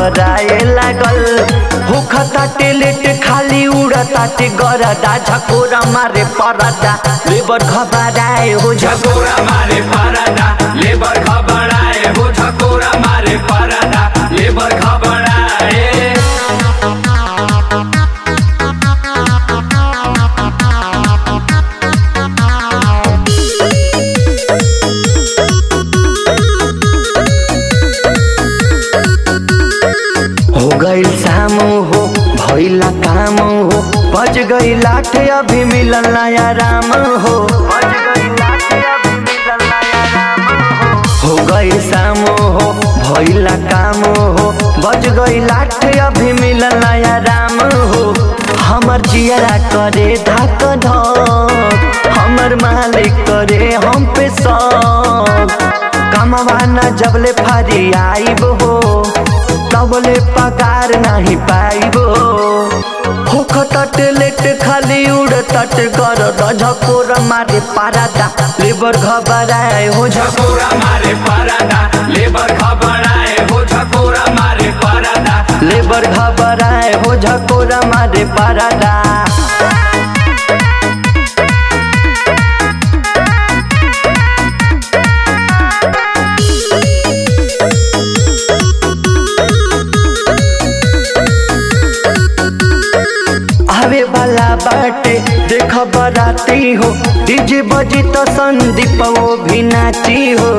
घबराए लागल होखता टेलेट खाली उड़ता टे गरदा झकोरा मारे परदा लेबर घबराए हो झकोरा मारे परदा लेबर घबराए हो झकोरा मारे परदा लेबर घबराए हो गईल शाम हो भइला काम हो बज गई लाठ अभी मिलल नया राम हो बज गई लाठ अभी मिलल नया राम हो हो गई शाम हो भइला काम हो बज गई लाठ अभी मिलल नया राम हो हमर जियरा करे धक धक हमर मालिक करे हम पे सब कमवा न जबले फरी आइब हो तबले पगार नहीं पाइबो होख तट लेट खाली उड़ तट कर झकोर मारे पारादा लेबर घबराए हो झकोरा मारे परदा लेबर घबराए हो झकोरा मारे परदा लेबर घबराए हो झकोर मारे पारादा आवे वाला बाटे देख बराती हो डीजे बजी तो संदीप वो भी नाची हो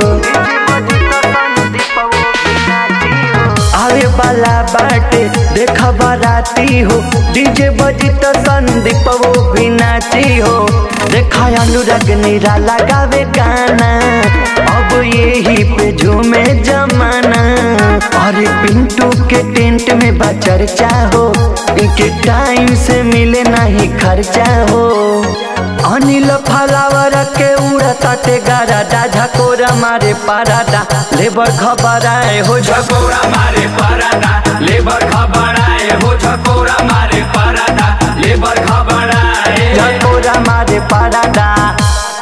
आवे वाला बाटे देख बराती हो डीजे बजी तो संदीप वो भी नाची हो देखा अनुराग नीरा लगावे गाना अब यही पे झूमे जमाना अरे पिंटू के टेंट में बा चर्चा हो इनके टाइम से मिले नहीं खर्चा हो अनिल फलावर के उड़ता ते गारादा झकोरा मारे पारादा लेबर खबराए हो झकोरा मारे परदा लेबर